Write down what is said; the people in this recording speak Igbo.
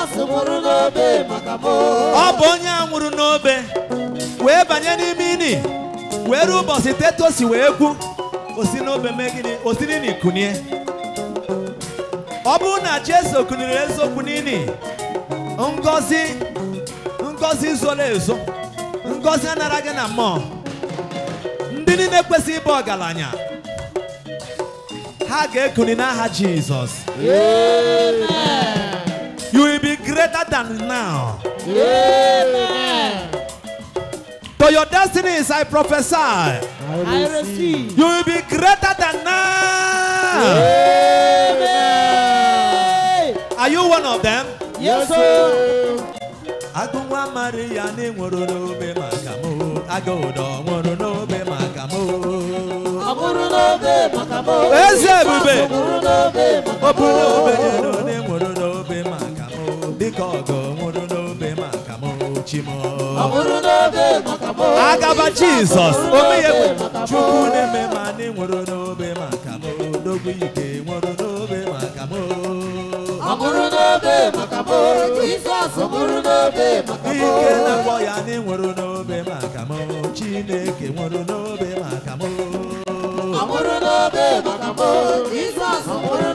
Jizọs nwụrụ n'obe maka m ọ bụ onye a nwụrụ n'obe wee banye n'ime ini wee ruo ụbọchị teto si wee kwu osi n'obe mee gịnị osiri n'ikunie ọ bụrụ na Jesu kuniri eziokwu n'ini ngọzi ngọzi zoro ezo ngọzi anara gị na mmụọ ndị niile kwesịrị ịbụ ọgaranya ha ga-ekuni n'aha Jizọs you will be greater than now to your destinies I prophesy I receive you will be greater than now are you one of them Yes sir agụ nwa Maria na nwụrụ n'obe maka m agụ ụdọ nwụrụ n'obe maka m Ọ bụrụ n'obe maka m Eze ebube. Jizọs nwụrụ n'obe maka ọ bụ m n'obe elu na nwụrụ n'obe maka m dịka ọgọ nwụrụ n'obe maka m chi m Ọ bụrụ n'obe maka m agaba Jizọs Ọ bụrụ omeye n'obe maka m. Chukwu na-eme ma na nwụrụ n'obe maka m dogbu ike nwụrụ n'obe maka m Ọ bụrụ n'obe maka m Jizọs nwụrụ n'obe maka m ike na-akpọ ya na nwụrụ n'obe maka m Chineke nwụrụ n'obe maka m Ọ bụrụ n'obe maka m Jizọs nwụrụ